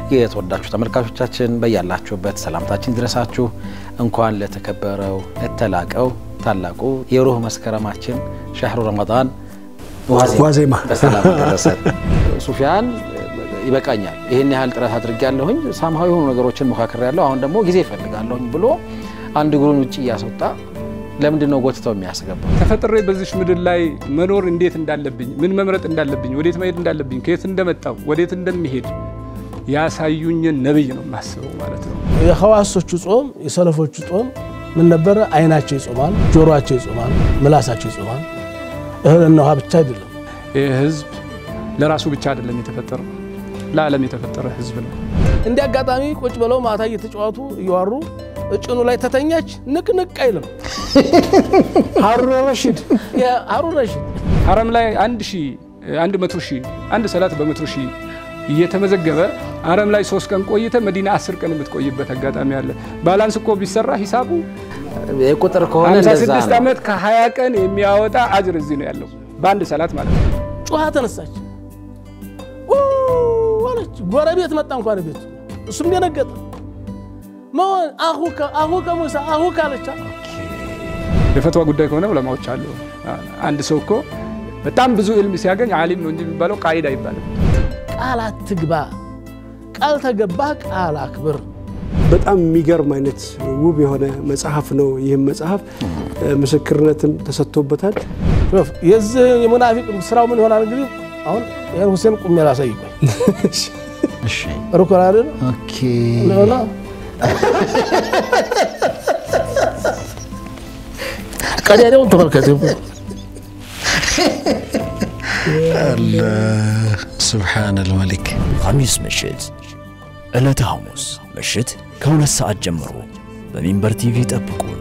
የተወዳችሁ ተመልካቾቻችን በያላችሁበት ሰላምታችን ድረሳችሁ። እንኳን ለተከበረው ለተላቀው ታላቁ የሩህ መስከረማችን ሻህሩ ረመዳን ዋዜማ በሰላም ደረሰ። ሱፊያን ይበቃኛል፣ ይህን ያህል ጥረት አድርጌያለሁኝ፣ ሳምሃዊ የሆኑ ነገሮችን ሞካክሬያለሁ፣ አሁን ደግሞ ጊዜ ይፈልጋለሁኝ ብሎ አንድ እግሩን ውጭ እያስወጣ ለምንድን ነው ጎትተው የሚያስገባው? ተፈጥሬ በዚች ምድር ላይ መኖር እንዴት እንዳለብኝ፣ ምን መምረጥ እንዳለብኝ፣ ወዴት መሄድ እንዳለብኝ፣ ከየት እንደመጣው ወዴት እንደሚሄድ ያሳዩኝን ነብይ ነው የማስበው ማለት ነው። የሐዋሶቹ ጾም የሰለፎቹ ጾም ምን ነበረ? አይናቸው ይጾማል፣ ጆሮአቸው ይጾማል፣ ምላሳቸው ይጾማል። እህልና ውሃ ብቻ አይደለም። ይህ ህዝብ ለራሱ ብቻ አይደለም የተፈጠረው፣ ለዓለም የተፈጠረ ህዝብ ነው። እንዲህ አጋጣሚ ቁጭ ብለው ማታ እየተጫወቱ እየዋሩ እጭኑ ላይ ተተኛች፣ ንቅንቅ አይልም። ሀሩን ረሺድ ሀሩን ረሺድ ሀረም ላይ አንድ ሺህ አንድ መቶ ሺህ አንድ ሰላት በመቶ ሺህ እየተመዘገበ ሀረም ላይ ሶስት ቀን ቆይተ መዲና አስር ቀን የምትቆይበት አጋጣሚ አለ። ባላንስ እኮ ቢሰራ ሂሳቡ የቁጥር ከሆነ እንደዛ 56 ነው። ዓመት ከ20 ቀን የሚያወጣ አጅር እዚህ ነው ያለው በአንድ ሰላት ማለት ነው። ጩኸ ተነሳች ኡ አለች። ጎረቤት መጣ እንኳን ቤት እሱም ደነገጠ። መሆን አሁከ አሁከ ሙሳ አሁከ አለቻ። የፈትዋ ጉዳይ ከሆነ ዑለማዎች አሉ። አንድ ሰው እኮ በጣም ብዙ ዕልም ሲያገኝ አሊም ነው እንጂ የሚባለው ቃይድ አይባልም። ቃል አትግባ፣ ቃል ተገባ ቃል አክብር። በጣም የሚገርም አይነት ውብ የሆነ መጽሐፍ ነው። ይህም መጽሐፍ ምስክርነትም ተሰጥቶበታል። ሾፍ የዚህ የሙናፊቅ ስራው ምን ይሆናል እንግዲህ አሁን ይህን ሁሴን ቁሜ ላሳይ ቆይ እሺ ሩኮን አይደል ኦኬ ሆና ቀዳዳውን ተመልከት። ሱብሓነል መሊክ ሐሚስ ምሽት ዕለተ ሐሙስ ምሽት ከሁለት ሰዓት ጀምሮ በሚንበር ቲቪ ጠብቁን።